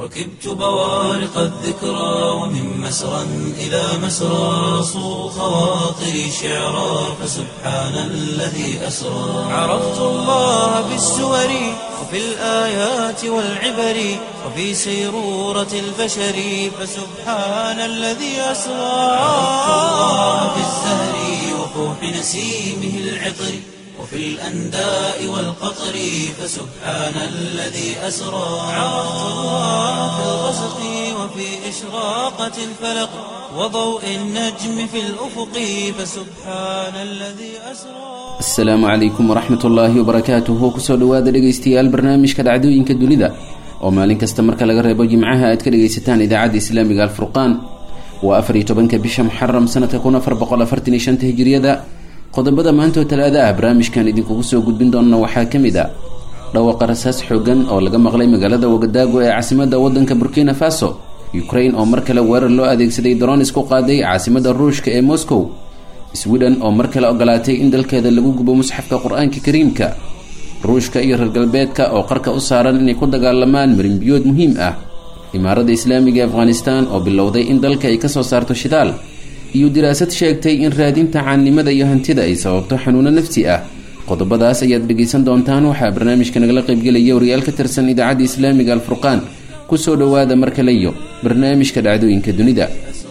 ركبت بوارق الذكرى ومن مسرى إلى مسرى صو خواطري شعرا فسبحان الذي أسرى عرفت الله بالسور وفي الآيات والعبر وفي سيرورة البشر فسبحان الذي أسرى عرفت الله بالزهر وفوح نسيمه العطر وفي الأنداء والقطر فسبحان الذي أسرى عرفت الله في الغسق وفي إشراقة الفلق وضوء النجم في الأفق فسبحان الذي أسرى asalaamu calaykum waraxmat ullaahi wabarakaatuhu kusoo dhowaada dhegaystayaal barnaamijka dhacdooyinka dunida oo maalin kasta marka laga reebo jimcaha aad ka dhegaysataan idaacadda islaamiga alfurqaan waa afar iyo tobanka bisha muxaram sanadka kun afar boqol afartan iyo shanta hijiriyada qodobada maanta oo talaada ah barnaamijkan idinkugu soo gudbin doona waxaa ka mid a dhawaqa rasaas xoogan oo laga maqlay magaalada wagadaago ee caasimada wadanka burkina faso ukrain oo mar kale weerar loo adeegsaday dronis ku qaaday caasimada ruushka ee moscow sweden oo mar kale ogolaatay in dalkeeda lagu gubo musxafka qur-aanka kariimka ruushka iyo reer galbeedka oo qarka u saaran inay ku dagaalamaan marinbiyood muhiim ah imaaradda islaamiga ee afghanistan oo bilowday in dalka ay kasoo saarto shidaal iyo diraasad sheegtay in raadinta caannimada iyo hantida ay sababto xanuuno nafsi ah qodobadaas ayaad dhegaysan doontaan waxaa barnaamijka nagala qaybgelaya wariyaal ka tirsan idaacadda islaamiga alfurqaan kusoo dhowaada mar kale iyo barnaamijka dhacdooyinka dunida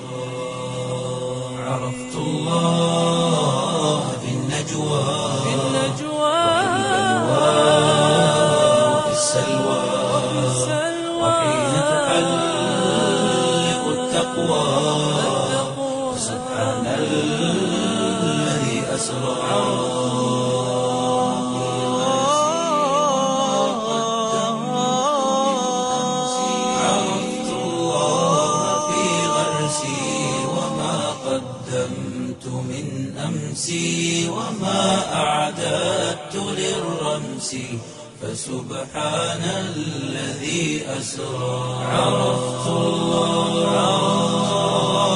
عرفت الله في النجوى في وفي السلوى وحين تحلق التقوى سبحان الذي أسرى عرفت الله في غرسي وما قدمت من أمسي وما أعددت للرمس فسبحان الذي أسرى عرفت الله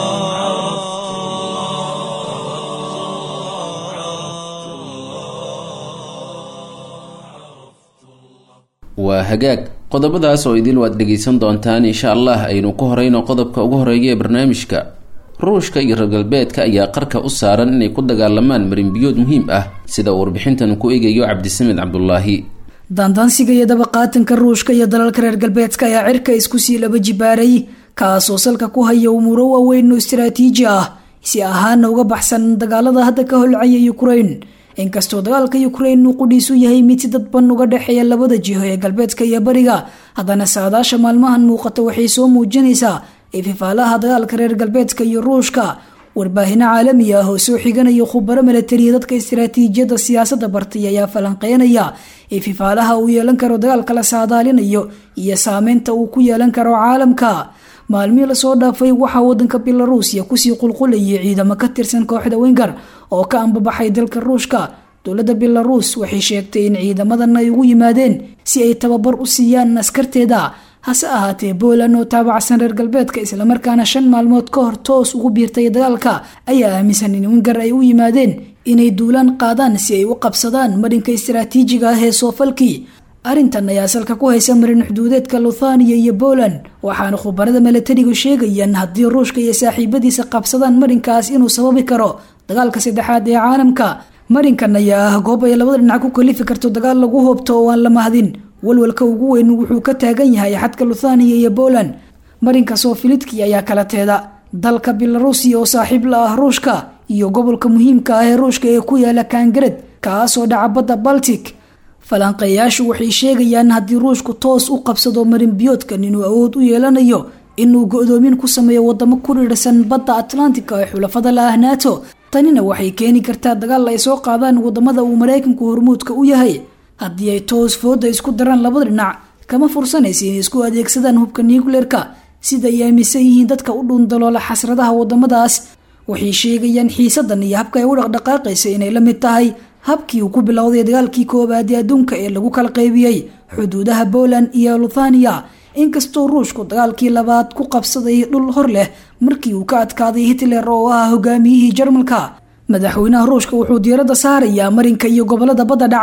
waa hagaag qodobadaas oo idil waad dhegaysan doontaan insha allah aynu ku horeyno qodobka ugu horeeya ee barnaamijka ruushka iyo reer galbeedka ayaa qarka u saaran inay ku dagaalamaan marinbiyood muhiim ah sida uu warbixintan ku eegayo cabdisamed cabdulaahi daandaansiga iyo dabaqaatanka ruushka iyo dalalka reer galbeedka ayaa cirka isku sii laba jibaaray kaasoo salka ku haya umuuro waaweyn oo istaraatiiji ah si ahaana uga baxsan dagaalada hadda ka holcaya ukrain inkastoo dagaalka ukrain uu qudhiisu yahay mid si dadban uga dhexeeya labada jiho ee galbeedka iyo bariga haddana saadaasha maalmahan muuqata waxay soo muujinaysaa ififaalaha dagaalka reer galbeedka iyo ruushka warbaahino caalami ah oo soo xiganaya khubaro milatariya dadka istaraatiijiyadda siyaasadda bartay ayaa falanqeynaya ififaalaha uu yeelan karo dagaalka la saadaalinayo iyo saameynta uu ku yeelan karo caalamka maalmihii lasoo dhaafay waxaa wadanka belaruusiya kusii qulqulayay ciidamo ka tirsan kooxda wenger oo ka ambabaxay dalka ruushka dowladda belaruus waxay sheegtay in ciidamadan ay ugu yimaadeen si ay tababar u siiyaan askarteeda hase ahaatee poland oo taabacsan reer galbeedka islamarkaana shan maalmood ka hor toos ugu biirtay dagaalka ayaa aaminsan in wenger ay u yimaadeen inay duulaan qaadaan si ay u qabsadaan marinka istaraatiijiga ah ee soofalkii arrintan ayaa salka ku haysa marin xuduudeedka luthania iyo poland waxaana khubarada milatarigu sheegayaan haddii ruushka iyo saaxiibadiisa qabsadaan marinkaas inuu sababi karo dagaalka saddexaad ee caalamka marinkan ayaa ah goob ay labada dhinac ku kalifi karto dagaal lagu hoobto oo aan la mahdin walwalka ugu weyn wuxuu ka taagan yahay xadka luthania iyo poland marinka soofilidki ayaa kala teeda dalka belaruusiya oo saaxiib la ah ruushka iyo gobolka muhiimka ah ee ruushka ee ku yaala kangared kaasoo dhaca badda baltic falanqeeyaashu waxay sheegayaan haddii ruushku toos u qabsado marinbiyoodkan inuu awood u yeelanayo inuu go-doomin ku sameeyo wadamo ku dhiirsan badda atlantica ee xulafada la ah nato tanina waxay keeni kartaa dagaal ay soo qaadaan wadamada uu maraykanku hormuudka u yahay haddii ay toos fooda isku daraan labada dhinac kama fursanaysa inay isku adeegsadaan hubka nucleerka sida ay aaminsan yihiin dadka u dhuundaloola xasradaha wadamadaas waxay sheegayaan xiisadan iyo habka ay u dhaqdhaqaaqaysa inay la mid tahay habkii uu ku bilowday dagaalkii koowaad ee adduunka ee lagu kala qaybiyey xuduudaha poland iyo luthania inkastoo ruushku dagaalkii labaad ku qabsaday dhul hor leh markii uu ka adkaaday hitler oo ah hogaamiyihii jarmalka madaxweynaha ruushka wuxuu diiradda saarayaa marinka iyo gobolada badda dhaca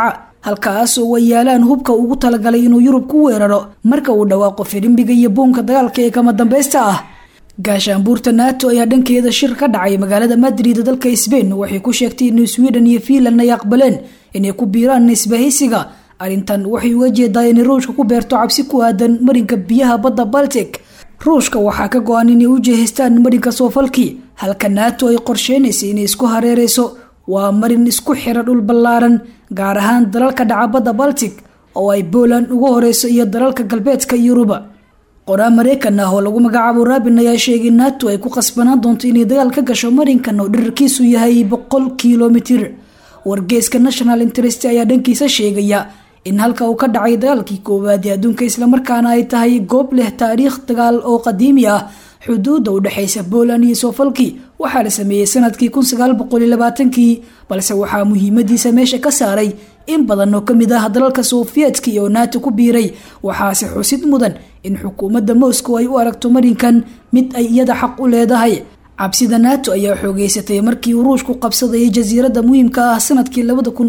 halkaas oo ay yaalaan hubka ugu talagalay inuu yurub ku weeraro marka uu dhawaaqo firimbiga iyo buunka dagaalka ee kama dambaysta ah gaashaanbuurta nato ayaa dhankeeda shir ka dhacay magaalada madrid dalka sbain waxay ku sheegtay in sweden iyo finland ay aqbaleen inay ku biiraan isbahaysiga arrintan waxay uga jeedaa inay ruushka ku beerto cabsi ku aadan marinka biyaha badda baltic ruushka waxaa ka go-an inay u jeehaystaan marinka soofalkii halka nato ay qorsheynaysay inay isku hareereyso waa marin isku xira dhul ballaaran gaar ahaan dalalka dhaca badda baltic oo ay poland ugu horeyso iyo dalalka galbeedka yuruba qoraa mareykan ah oo lagu magacaabo rabin ayaa sheegay nato ay ku qasbanaan doonto inay dagaal ka gasho marinkan oo dherarkiisu yahay boqol kilomitir wargeeska national interest ayaa dhankiisa sheegaya in halka uu ka dhacay dagaalkii koowaad ee adduunka islamarkaana ay tahay goob leh taariikh dagaal oo qadiimi ah xuduudda u dhexeysa poland iyo soofalki waxaa la sameeyey sanadkii kii balse waxaa muhiimadiisa meesha ka saaray in badan oo kamid ah dalalka sofiyeetka oo nato ku biiray waxaase xusid mudan in xukuumadda moscow ay u aragto marinkan mid ay iyada xaq u leedahay cabsida nato ayaa xoogeysatay markii uu ruushku qabsadayay jasiiradda muhiimka ah sanadkii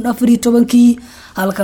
kii halka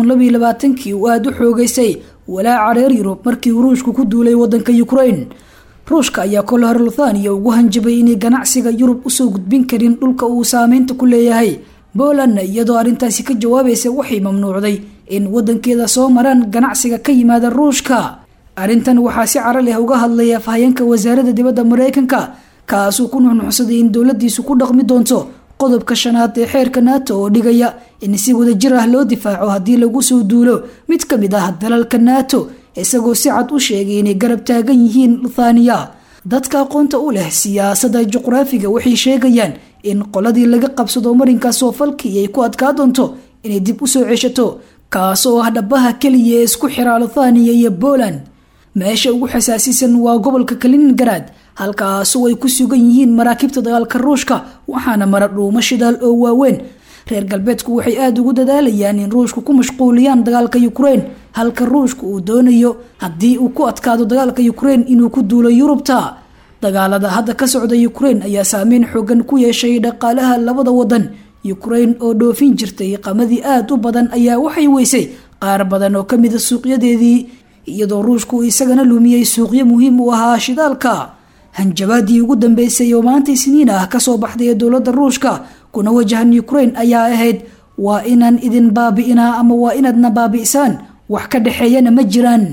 kii uu aada u xoogeystay walaaca reer yurub markii uu ruushku ku duulay wadanka ukraine ruushka ayaa kol hor luthania ugu hanjabay inay ganacsiga yurub usoo gudbin karin dhulka uu saameynta ku leeyahay polandna iyadoo arrintaasi ka jawaabaysa waxay mamnuucday in wadankeeda soo maraan ganacsiga ka yimaada ruushka arrintan waxaa si caro leh uga hadlaya afhayeenka wasaaradda dibadda mareykanka kaasuu ku nuxnuxsaday in dowladiisu ku dhaqmi doonto qodobka shanaad ee xeerka nato oo dhigaya in si wadajir ah loo difaaco haddii lagu soo duulo mid ka mid ah dalalka nato isagoo si cad u sheegay inay garab taagan yihiin luthania dadka aqoonta u leh siyaasadda juqraafiga waxay sheegayaan in qoladii laga qabsado marinka soofalkii ay ku adkaa doonto inay dib usoo ceshato kaas oo ah dhabaha keliya ee isku xiraa luthania iyo poland meesha ugu xasaasisan waa gobolka kaliningarad halkaasoo ay ku sugan yihiin maraakiibta dagaalka ruushka waxaana mara dhuumo shidaal oo waaweyn reer galbeedku waxay aada ugu dadaalayaan in ruushku ku mashquuliyaan dagaalka ukraine halka ruushku uu doonayo haddii uu ku adkaado dagaalka ukraine inuu ku duulo yurubta dagaalada hadda ka socda ukraine ayaa saameyn xoogan ku yeeshay dhaqaalaha labada wadan ukraine oo dhoofin jirtay qamadii aada u badan ayaa waxay weysay qaar badan oo kamida suuqyadeedii iyadoo ruushku isagana lumiyey suuqyo muhiim u ahaa shidaalka hanjabaadii ugu dambeysay oo maanta isniin ah kasoo baxday ee dowladda ruushka kuna wajahan ukraine ayaa ahayd waa inaan idin baabi'inaa ama waa inaadna baabi'isaan wax ka dhexeeyana ma jiraan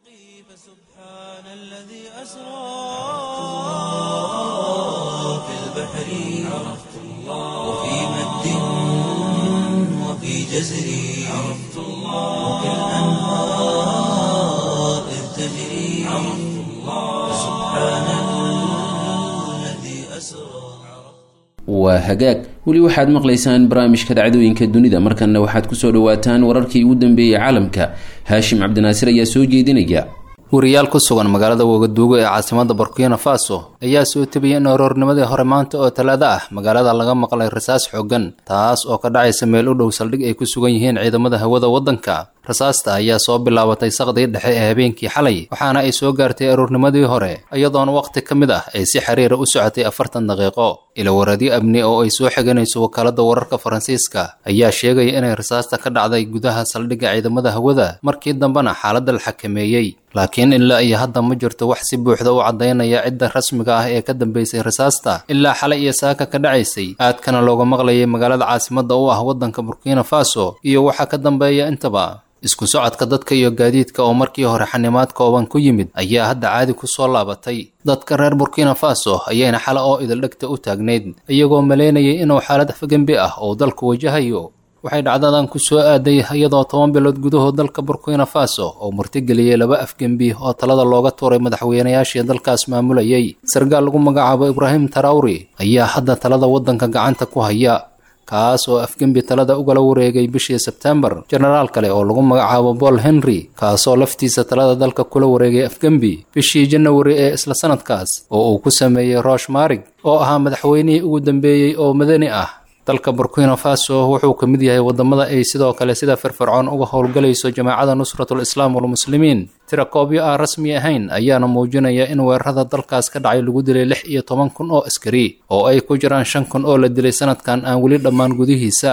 فسبحان الذي أسرى في البحر عرفت الله وفي مد وفي جزر عرفت الله وفي الأنهار إذ تجري عرفت الله فسبحان الذي أسرى waa hagaag weli waxaad maqlaysaan barnaamijka dhacdooyinka dunida markanna waxaad kusoo dhawaataan wararkii ugu dambeeyey caalamka haashim cabdinaasir ayaa soo jeedinaya wariyaal ku sugan magaalada wagaduugo ee caasimada burkina faso ayaa soo tebiyay in aroornimadii hore maanta oo talaado ah magaalada laga maqlay rasaas xooggan taas oo ka dhacaysa meel u dhow saldhig ay ku sugan yihiin ciidamada hawada waddanka rasaasta ayaa soo bilaabatay saqdii dhexe ee habeenkii xalay waxaana ay soo gaartay aroornimadii hore iyadoona wakhti ka mid ah ay si xiriira u socotay afartan daqiiqo ilawaradyo amni oo ay soo xiganayso wakaalada wararka faransiiska ayaa sheegaya inay rasaasta ka dhacday gudaha saldhigga ciidamada hawada markii dambena xaaladda la xakameeyey laakiin ilaa iyo hadda ma jirto wax si buuxda u caddaynaya cidda rasmiga ah ee ka dambeysay rasaasta ilaa xalay iyo saaka ka dhacaysay aadkana looga maqlayay magaalada caasimadda u ah waddanka burkina faso iyo waxaa ka dambeeya intaba isku socodka dadka iyo gaadiidka oo markii hore xanimaad kooban ku yimid ayaa hadda caadi ku soo laabatay dadka reer burkina faso ayayna xala oo idildhegta u taagnayd iyagoo maleynayay inuu xaalad afgembi ah oo dalku wajahayo waxay dhacdadan ku soo aaday iyadoo toban bilood gudahood dalka burkina faso oo murtigeliyey laba afgembi oo talada looga tuuray madaxweynayaashii dalkaas maamulayay sargaal lagu magacaabo ibraahim tarawri ayaa hadda talada waddanka gacanta ku haya kaas oo afgembi talada ugala wareegay bishii sebtembar jenaraal kale oo lagu magacaabo paul henry kaasoo laftiisa talada dalka kula wareegay afgembi bishii janawari ee isla sanadkaas oo uu ku sameeyey rosh marig oo ahaa madaxweynihii ugu dambeeyey oo madani ah dalka burkina faso wuxuu ka mid yahay wadamada ay sidoo kale sida firfircoon uga howlgalayso jamaacada nusratul islaam walmuslimiin tirakoobyo aan rasmi ahayn ayaana muujinaya in weerarada dalkaas ka dhacay lagu dilay lix iyo toban kun oo askari oo ay ku jiraan shan kun oo la dilay sanadkan aan weli dhammaan gudihiisa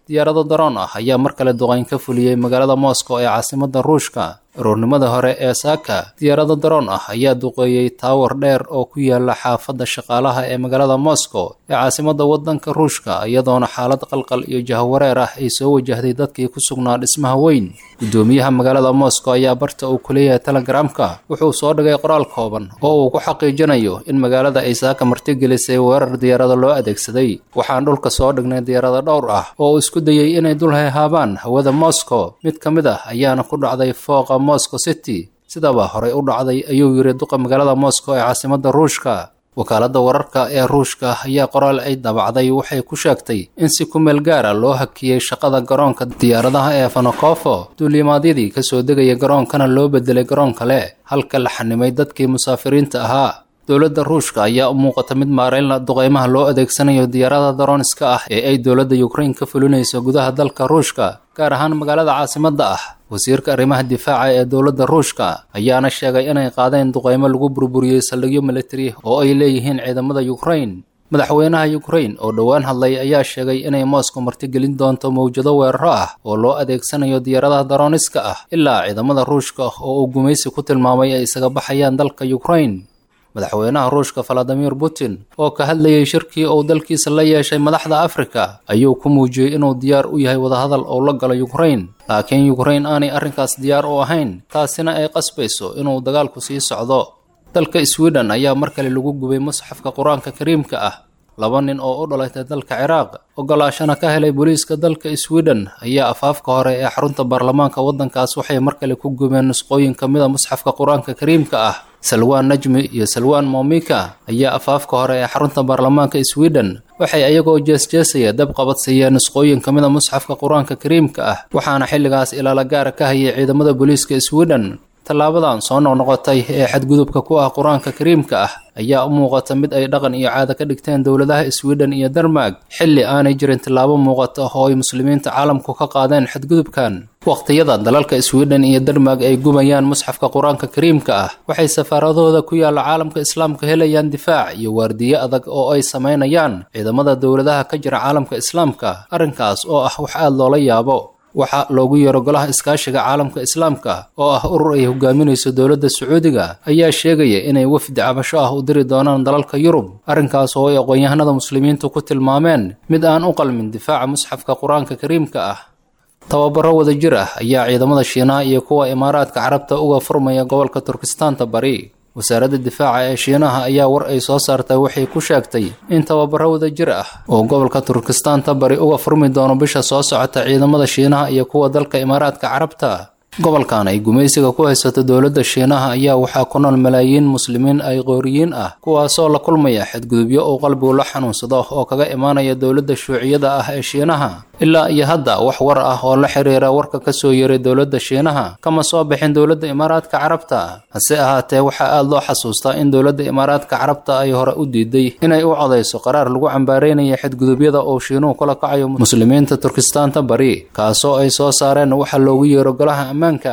diyaarado daroon ah ayaa mar kale duqayn ka fuliyey magaalada moscow ee caasimadda ruushka aroornimada hore ee saaka diyaarado daroon ah ayaa duqeeyey taawar dheer oo ku yaala xaafadda shaqaalaha ee magaalada moscow ee caasimadda waddanka ruushka iyadoona xaalad qalqal iyo jahwareer ah ay soo wajahday dadkii ku sugnaa dhismaha weyn guddoomiyaha magaalada moscow ayaa barta uu ku leeyahay telegramka wuxuu soo dhigay qoraal kooban oo uu ku xaqiijinayo in magaalada ay saaka martigelisay weerar diyaarado loo adeegsaday waxaan dhulka soo dhignay diyaarado dhowr ah oo uu isku dayey inay dul hayhaabaan hawada moscow mid ka mid ah ayaana ku dhacday fooqa moscow city sidaba horey u dhacday ayuu yiri duqa magaalada moscow ee caasimadda ruushka wakaaladda wararka ee ruushka ayaa qoraal ay dabacday waxay ku sheegtay in si ku meel gaara loo hakiyey shaqada garoonka diyaaradaha ee fanokofo duulimaadyadii kasoo degaya garoonkana loo bedelay garoon kale halka la xanimay dadkii musaafiriinta ahaa dowladda ruushka ayaa u muuqata mid maareynla duqeymaha loo adeegsanayo diyaarada darooniska ah ee ay dowladda yukrain ka fulinayso gudaha dalka ruushka gaar ahaan magaalada caasimadda ah wasiirka arrimaha difaaca ee dowladda ruushka ayaana sheegay inay qaadeen duqeymo lagu burburiyey saldhigyo militari oo ay leeyihiin ciidamada yukrain madaxweynaha yukrain oo dhowaan hadlay ayaa sheegay inay moscow martigelin doonto mawjado weeraro ah oo loo adeegsanayo diyaaradaha darooniska ah ilaa ciidamada ruushka oo uu gumaysi ku tilmaamay ay isaga baxayaan dalka yukrain madaxweynaha ruushka valadimir putin oo ka hadlayay shirkii uu dalkiisa la yeeshay madaxda afrika ayuu ku muujiyey inuu diyaar u yahay wadahadal oo la galo yukrain laakiin yukrain aanay arrinkaas diyaar u ahayn taasina ay qasbayso inuu dagaalku sii socdo dalka sweden ayaa mar kale lagu gubay musxafka qur-aanka kariimka ah laba nin oo u dhalatay dalka ciraaq ogolaashana ka helay booliiska dalka sweden ayaa afaafka hore ee xarunta baarlamaanka waddankaas waxay mar kale ku gubeen nusqooyin ka mida musxafka qur-aanka kariimka ah salwaan najmi iyo salwaan momika ayaa afaafka hore ee xarunta baarlamaanka sweden waxay ayagoo jeesjeesaya dab qabadsiiyeen nusqooyin ka mida musxafka qur-aanka kariimka ah waxaana xilligaas ilaala gaara ka hayay ciidamada booliiska sweden tallaabadan soo noqnoqotay ee xadgudubka ku ah qur-aanka kariimka ah ayaa u muuqata mid ay dhaqan iyo caado ka dhigteen dowladaha sweden iyo denmark xilli aanay jirin tillaabo muuqata oo ay muslimiinta caalamku ka qaadeen xadgudubkan waqtiyada dalalka sweden iyo denmark ay gubayaan musxafka qur-aanka kariimka ah waxay safaaradooda ku yaalla caalamka islaamka helayaan difaac iyo waardiye adag oo ay samaynayaan ciidamada dowladaha ka jira caalamka islaamka arrinkaas oo ah wax aada loola yaabo waxaa loogu yeero golaha iskaashiga caalamka islaamka oo ah urur ay hogaaminayso dowladda sacuudiga ayaa sheegaya inay wafdi cabasho ah u diri doonaan dalalka yurub arrinkaas oo ay aqoon-yahanada muslimiintu ku tilmaameen mid aan u qalmin difaaca musxafka qur-aanka kariimka ah tababaro wadajir ah ayaa ciidamada shiinaha iyo kuwa imaaraadka carabta uga furmaya gobolka turkistaanta bari wasaaradda difaaca ee shiinaha ayaa war ay soo saartay waxay ku sheegtay in tababaro wadajir ah oo gobolka turkistaanta bari uga furmi doono bisha soo socota ciidamada shiinaha iyo kuwa dalka imaaraadka carabta gobolkan ay gumaysiga ku haysato dowladda shiinaha ayaa waxaa ku nool malaayiin muslimiin ay qooriyiin ah kuwaasoo la kulmaya xadgudubyo uu qalbigu la xanuunsado oo kaga imaanaya dowladda shuuciyada ah ee shiinaha ilaa iyo hadda wax war ah oo la xiriira warka ka soo yeeray dowladda shiinaha kama soo bixin dowladda imaaraadka carabta hase ahaatee waxaa aada loo xasuustaa in dowladda imaaraadka carabta ay hore u diiday inay u codayso qaraar lagu cambaaraynaya xadgudubyada uu shiinuhu kula kacayo muslimiinta turkistaanta bari kaasoo ay soo saareen waxa loogu yeero golaha ammaanka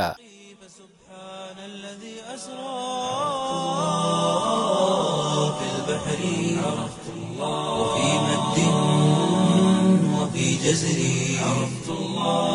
سبحان الذي أسرى في البحر عرفت الله وفي مد وفي جزر عرفت الله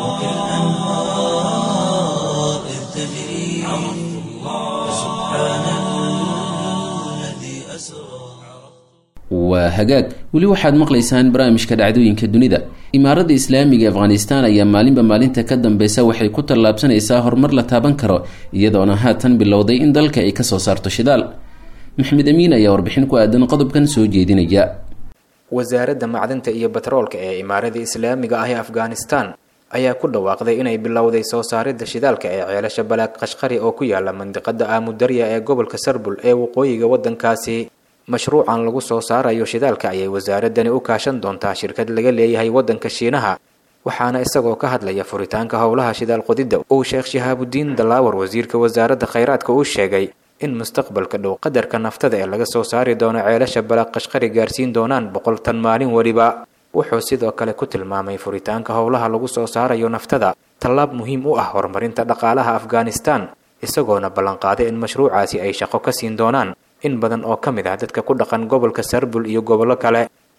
وكالأنهار إذ تجري عرفت الله سبحان الذي أسرى waa hagaag weli waxaad maqlaysaan barnaamijka dhacdooyinka dunida imaaradda islaamiga ee afghanistan ayaa maalinba maalinta ka dambeysa waxay ku tallaabsanaysaa horumar la taaban karo iyadoona haatan bilowday in dalka ay kasoo saarto shidaal maxmed amiin ayaa warbixin ku aadan qodobkan soo jeedinaya wasaaradda macdanta iyo batroolka ee imaaradda islaamiga ah ee afghanistan ayaa ku dhawaaqday inay bilowday soo saaridda shidaalka ee ceelasha balaag qashqari oo ku yaala mandiqada aamudarya ee gobolka sarbul ee waqooyiga waddankaasi mashruucan lagu soo saarayo shidaalka ayay wasaaradani u kaashan doontaa shirkad laga leeyahay waddanka shiinaha waxaana isagoo ka hadlaya furitaanka howlaha shidaal qodidda uu sheekh shihaabudiin dallaawar wasiirka wasaaradda khayraadka uu sheegay in mustaqbalka dhow qadarka naftada ee laga soo saari doono ceelasha balaaq qashqari gaarsiin doonaan boqol tan maalin weliba wuxuu sidoo kale ku tilmaamay furitaanka howlaha lagu soo saarayo naftada tallaab muhiim u ah horumarinta dhaqaalaha afghanistan isagoona ballanqaaday in mashruucaasi ay shaqo ka siin doonaan in badan oo ka mid ah dadka ku dhaqan gobolka sarbul iyo gobollo kale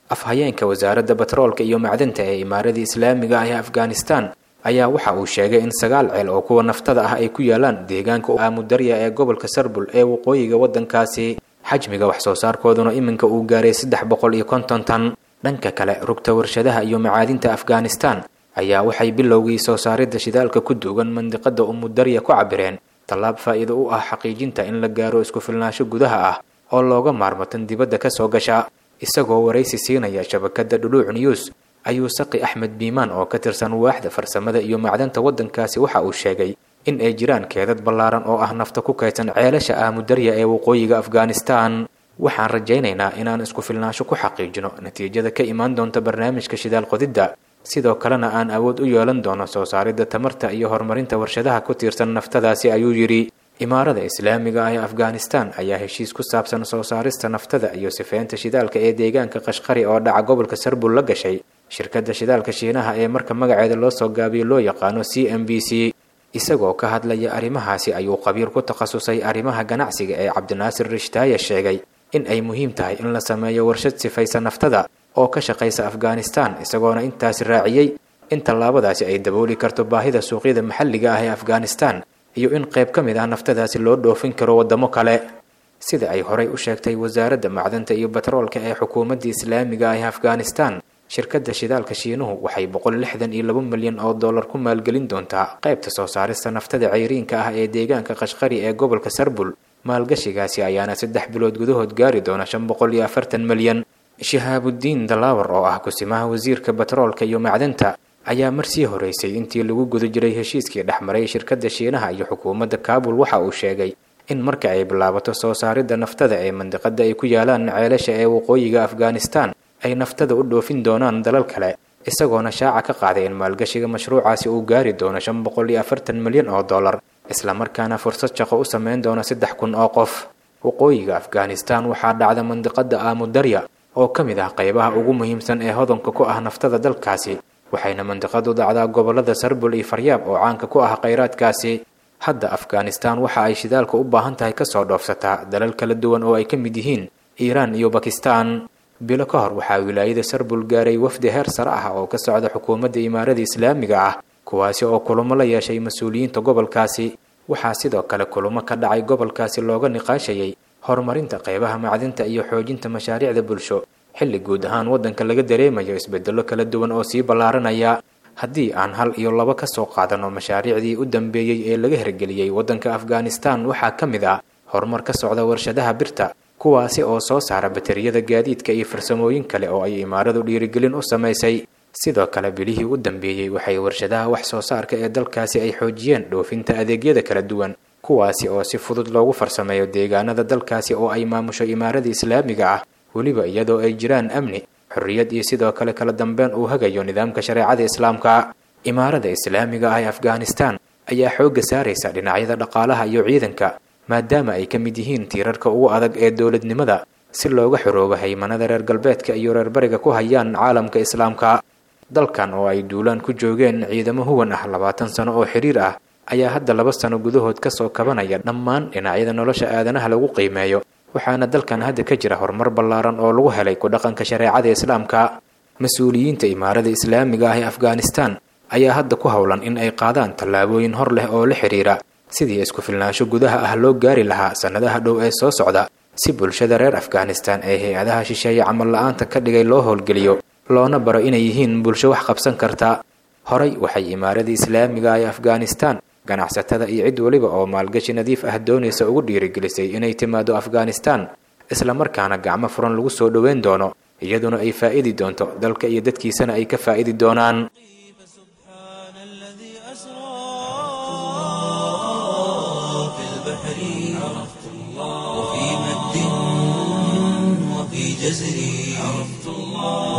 afhayeenka wasaaradda batroolka iyo macdanta ee imaaradii islaamiga ah ee afghanistan ayaa waxa uu sheegay in sagaal ceel oo kuwa naftada ah ay ku yaalaan deegaanka aamudarya ee gobolka sarbul ee waqooyiga waddankaasi xajmiga wax soo saarkooduna iminka uu gaaray saddex boqol iyo konton tan dhanka kale rugta warshadaha iyo macaadinta afghanistan ayaa waxay bilowgii soo saaridda shidaalka ku duugan mandiqada umudarya ku cabireen tallaab faa'iido u ah xaqiijinta in la gaaro isku filnaansho gudaha ah oo looga maarmo tan dibadda ka soo gasha isagoo waraysi siinaya shabakadda dhuluuc news ayuu saqi axmed biimaan oo ka tirsan waaxda farsamada iyo macdanta waddankaasi waxa uu sheegay in ay jiraan keedad ballaaran oo ah nafta ku kaydsan ceelasha aamudarya ee waqooyiga afghanistan waxaan rajaynaynaa inaan isku filnaansho ku xaqiijino natiijada ka imaan doonta barnaamijka shidaal qodidda sidoo kalena aan awood u yeelan doono soo saaridda tamarta iyo horumarinta warshadaha ku tiirsan naftadaasi ayuu yidhi imaarada islaamiga ah ee afghanistan ayaa heshiis ku saabsan soo saarista naftada iyo sifeynta shidaalka ee deegaanka qashqari oo dhaca gobolka sarbul la gashay shirkadda shidaalka shiinaha ee marka magaceeda loo soo gaabiyo loo yaqaano c m b c isagoo ka hadlaya arrimahaasi ayuu qabiir ku takhasusay arrimaha ganacsiga ee cabdinaasir rishtaaye sheegay in ay muhiim tahay in la sameeyo warshad sifaysa naftada oo ka shaqaysa afghanistan isagoona intaasi raaciyey in tallaabadaasi ay dabooli karto baahida suuqyada maxalliga ah ee afghanistan iyo in qayb ka mid ah naftadaasi loo dhoofin karo waddamo kale sida ay horay u sheegtay wasaaradda macdanta iyo batroolka ee xukuumadda islaamiga ah ee afghanistan shirkadda shidaalka shiinuhu waxay boqol lixdan iyo laba milyan oo dollar ku maalgelin doontaa qaybta soo saarista naftada cayriinka ah ee deegaanka qashqari ee gobolka sarbul maalgashigaasi ayaana saddex bilood gudahood gaari doona shan boqol iyo afartan milyan shihaabudiin dalaawar oo ah kusimaha wasiirka batroolka iyo macdanta ayaa marsii horeysay intii lagu guda jiray heshiiskii dhexmaray shirkadda shiinaha iyo xukuumadda kaabul waxa uu sheegay in marka ay bilaabato soo saaridda naftada ee mandiqada ay ku yaalaan ceelasha ee waqooyiga afghanistan ay naftada u dhoofin doonaan dalal kale isagoona shaaca ka qaaday in maalgashiga mashruucaasi uu gaari doono shan boqol iyo afartan milyan oo dollar islamarkaana fursad shaqo u sameyn doona saddex kun oo qof waqooyiga afghanistan waxaa dhacda mandiqada aamudarya oo ka mid ah qaybaha ugu muhiimsan ee hodanka ku ah naftada dalkaasi waxayna mandiqadu dacdaa gobolada sarbul iyo faryaab oo caanka ku ah khayraadkaasi hadda afghanistan waxa ay shidaalka u baahan tahay kasoo dhoofsataa dalal kala duwan oo ay ka mid yihiin iiraan iyo bakistan bilo ka hor waxaa wilaayada sarbul gaaray wafdi heer sare ah oo ka socda xukuumadda imaarada islaamiga ah kuwaasi oo kulamo la yeeshay mas-uuliyiinta gobolkaasi waxaa sidoo kale kulamo ka dhacay gobolkaasi looga niqaashayay horumarinta qaybaha macdinta iyo xoojinta mashaariicda bulsho xilli guud ahaan waddanka laga dareemayo isbedello kala duwan oo sii ballaaranaya haddii aan hal iyo laba ka soo qaadano mashaariicdii u dambeeyey ee laga hirgeliyey waddanka afghanistan waxaa ka mid ah horumar ka socda warshadaha birta kuwaasi oo soo saara bateriyada gaadiidka iyo farsamooyin kale oo ay imaaradu dhiirigelin u samaysay sidoo kale bilihii u dambeeyey waxay warshadaha wax soo saarka ee dalkaasi ay xoojiyeen dhoofinta adeegyada kala duwan kuwaasi oo si fudud loogu farsameeyo deegaanada dalkaasi oo ay maamusho imaarada islaamiga ah weliba iyadoo ay jiraan amni xorriyad iyo sidoo kale kala dambeyn uu hagayo nidaamka shareecada islaamka imaarada islaamiga ah ee afghanistan ayaa xoogga saaraysa dhinacyada dhaqaalaha iyo ciidanka maadaama ay ka mid yihiin tiirarka ugu adag ee dowladnimada si looga xoroobo haymanada reer galbeedka iyo reer bariga ku hayaan caalamka islaamka dalkan oo ay duulaan ku joogeen ciidamo huwan ah labaatan sano oo xiriir ah ayaa hadda laba sano gudahood kasoo kabanaya dhammaan dhinacyada nolosha aadanaha lagu qiimeeyo waxaana dalkan hadda ka jira horumar ballaaran oo lagu helay ku dhaqanka shareecada islaamka mas-uuliyiinta imaarada islaamiga ah ee afghanistan ayaa hadda ku howlan in ay qaadaan tallaabooyin hor leh oo la xidhiira sidii isku filnaansho gudaha ah loo gaari lahaa sannadaha dhow ee soo socda si bulshada reer afghanistan ee hay-adaha shisheeye camal la-aanta ka dhigay loo howlgeliyo loona baro inay yihiin bulsho wax qabsan karta horay waxay imaaradii islaamiga ee afghanistan ganacsatada iyo cid weliba oo maalgashi nadiif ah doonaysa ugu dhiirigelisay inay timaado afghanistan islamarkaana gacmo furan lagu soo dhoweyn doono iyaduna ay faa'idi doonto dalka iyo dadkiisana ay ka faa'idi doonaan جزري عرفت الله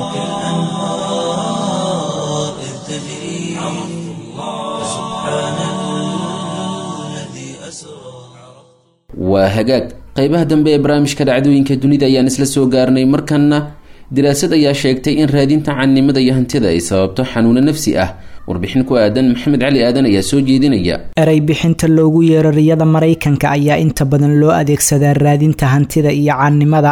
وكالأنهار إذ تجري عرفت الله سبحان الذي أسرى waa hagaag qeybaha dambe ee barnaamijka dhacdooyinka dunida ayaan isla soo gaarnay markanna daraasad ayaa sheegtay in raadinta cannimada iyo hantida ay sababto xanuuno nafsi ah warbixin ku aadan maxamed cali aadan ayaa soo jeedinaya erey bixinta loogu yeero riyada maraykanka ayaa inta badan loo adeegsadaa raadinta hantida iyo caannimada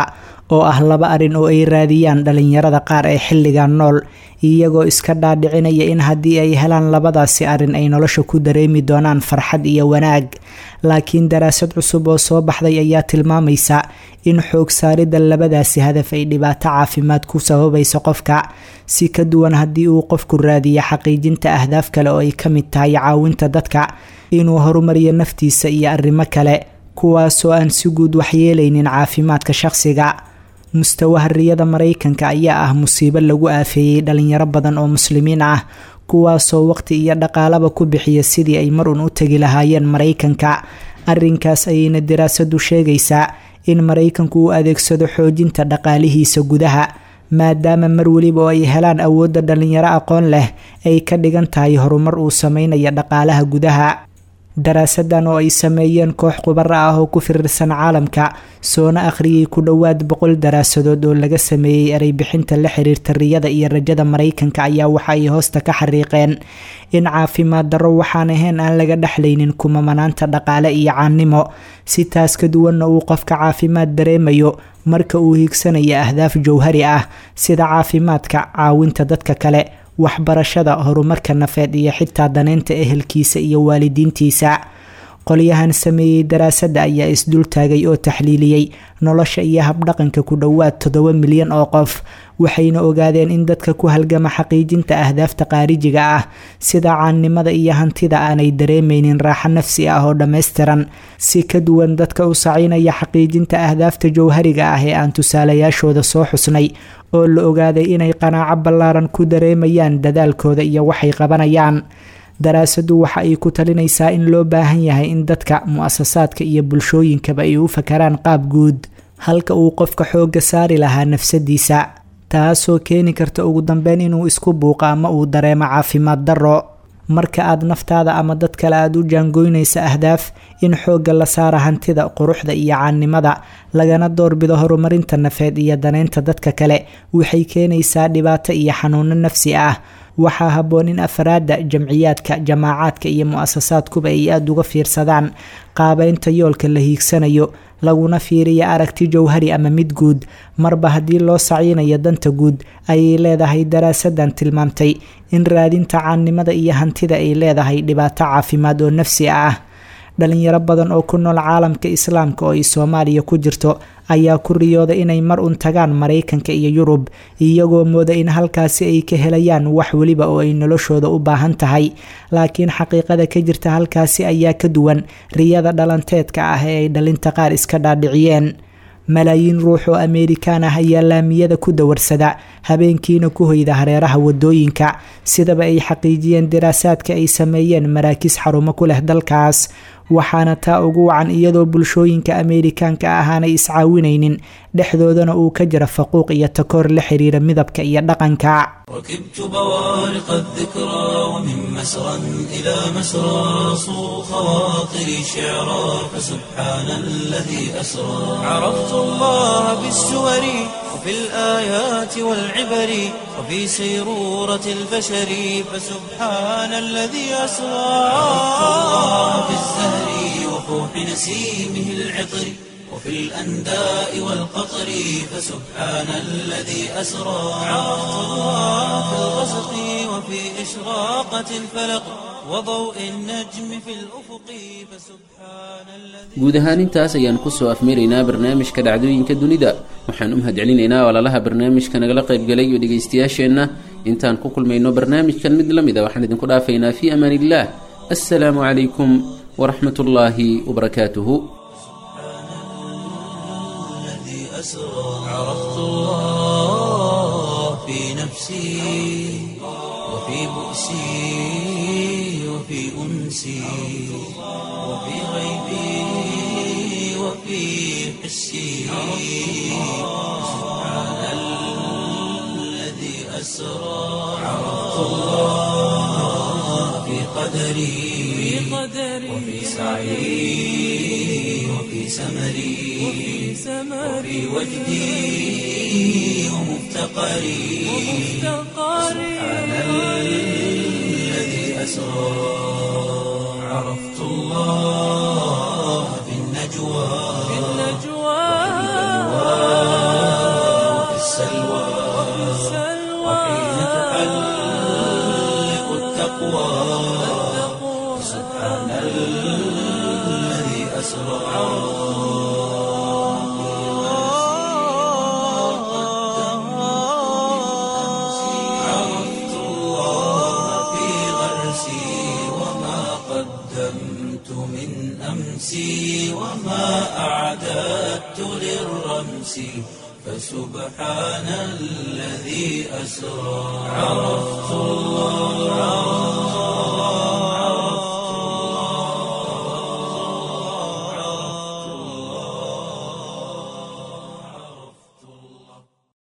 oo ah laba arrin oo ay raadiyaan dhalinyarada qaar ee xilligan nool iyagoo iska dhaadhicinaya in haddii ay helaan labadaasi arrin ay nolosha ku dareemi doonaan farxad iyo wanaag laakiin daraasad cusub oo soo baxday ayaa tilmaamaysa in xoog saaridda labadaasi hadaf ay dhibaato caafimaad ku sababayso qofka si ka duwan haddii uu qofku raadiyo xaqiijinta ahdaaf kale oo ay ka mid tahay caawinta dadka inuu horumariyo naftiisa iyo arrimo kale kuwaasoo aan si guud waxyeelaynin caafimaadka shaqsiga mustawaha riyada maraykanka ayaa ah musiibo lagu aafeeyey dhalinyaro badan oo muslimiin ah kuwaasoo waqti iyo dhaqaalaba ku bixiya sidii ay mar uun u tegi lahaayeen maraykanka arrinkaas ayayna daraasadu sheegaysaa in maraykanku uu adeegsado xoojinta dhaqaalihiisa gudaha maadaama mar weliba oo ay helaan awoodda dhalinyaro aqoon leh ay ka dhigan tahay horumar uu sameynaya dhaqaalaha gudaha daraasadan oo ay sameeyeen koox khubaro ah oo ku firirsan caalamka soona akhriyey ku dhowaad boqol daraasadood oo laga sameeyey ereybixinta la xiriirta riyada iyo rajada maraykanka ayaa waxa ay hoosta ka xariiqeen in caafimaad darro waxaan ahayn aan laga dhexlaynin kumamanaanta dhaqaale iyo caannimo si taas ka duwanna uu qofka caafimaad dareemayo marka uu hiigsanaya ahdaaf jowhari ah sida caafimaadka caawinta dadka kale waxbarashada horumarka nafeed iyo xitaa daneynta ehelkiisa iyo waalidiintiisa qolyahan sameeyey daraasadda ayaa isdultaagay oo taxliiliyey nolosha iyo habdhaqanka ku dhowaad toddoba milyan oo qof waxayna ogaadeen in dadka ku halgama xaqiijinta ahdaafta qaarijiga ah sida caannimada iyo hantida aanay dareemeynin raaxo nafsi ah oo dhammaystiran si ka duwan dadka u sacinaya xaqiijinta ahdaafta jowhariga ah ee aan tusaalayaashooda soo xusnay oo la ogaaday inay qanaaco ballaaran ku dareemayaan dadaalkooda iyo waxay qabanayaan daraasadu waxa ay ku talinaysaa in loo baahan yahay in dadka mu-asasaadka iyo bulshooyinkaba ay u fakaraan qaab guud halka uu qofka xoogga saari lahaa nafsadiisa taasoo keeni karta ugu dambeyn inuu isku buuqo ama uu dareemo caafimaad darro marka aad naftaada ama dad kale aada u jaangoynaysa ahdaaf in xoogga la saara hantida quruxda iyo caannimada lagana doorbido horumarinta nafeed iyo daneynta dadka kale waxay keenaysaa dhibaato iyo xanuuno nafsi ah waxaa habboon in afraadda jamciyaadka jamaacaadka iyo mu-asasaadkuba ay aada uga fiirsadaan qaabeynta yoolka la hiigsanayo laguna fiiriya aragti jowhari ama mid guud marba haddii loo sacinayo danta guud ayay leedahay daraasadan tilmaamtay in raadinta caannimada iyo hantida ay leedahay dhibaato caafimaad oo nafsi ah dhalinyaro badan oo ku nool caalamka islaamka oo ay soomaaliya ku jirto ayaa ku riyooda inay mar un tagaan maraykanka iyo yurub iyagoo mooda in halkaasi ay ka helayaan wax weliba oo ay noloshooda u baahan tahay laakiin xaqiiqada ka jirta halkaasi ayaa ka duwan riyada dhalanteedka ah ee ay dhalinta qaar iska dhaadhiciyeen malaayiin ruux oo ameerikaan ah ayaa laamiyada ku dawarsada habeenkiina ku hoyda hareeraha wadooyinka sidaba ay xaqiijiyeen daraasaadka ay sameeyeen maraakiis xarumo ku leh dalkaas waxaana taa ugu wacan iyadoo bulshooyinka ameerikaanka ah aanay iscaawinaynin dhexdoodana uu ka jira faquuq iyo takoor la xiriira midabka iyo dhaqanka ركبت بوارق الذكرى ومن مسرى إلى مسرى صو خواطري شعرا فسبحان الذي أسرى عرفت الله بالسور وفي الآيات والعبر وفي سيرورة البشر فسبحان الذي أسرى عرفت الله بالزهر وفوح نسيمه العطر وفي الأنداء والقطر فسبحان الذي أسرى عرفت الله في الغسق وفي إشراقة الفلق وضوء النجم في الأفق فسبحان الذي guud ahaan intaas ayaan kusoo afmaraynaa barnaamijka dhacdooyinka dunida waxaan u mahadcelinaynaa walaalaha barnaamijka nagala qaybgalay iyo dhegaystayaasheenna intaan ku kulmayno barnaamijkan mid la mid a waxaan idinku dhaafaynaa fii amaan illaah assalaamu calaykum waraxmat ullaahi wabarakaatuhu الذي أسرى عرفت الله في نفسي وفي بؤسي وفي أنسي وفي غيبي وفي حسي سبحان الذي أسرى عرفت الله في قدري وفي سعي وفي سمري وفي وجدي ومفتقري سبحان الذي أسرى عرفت الله في النجوى التقوى سبحان الذي أسرى عرفت الله في غرسي وما قدمت من أمسي وما أعددت للرمس فسبحان الذي أسرى عرفت الله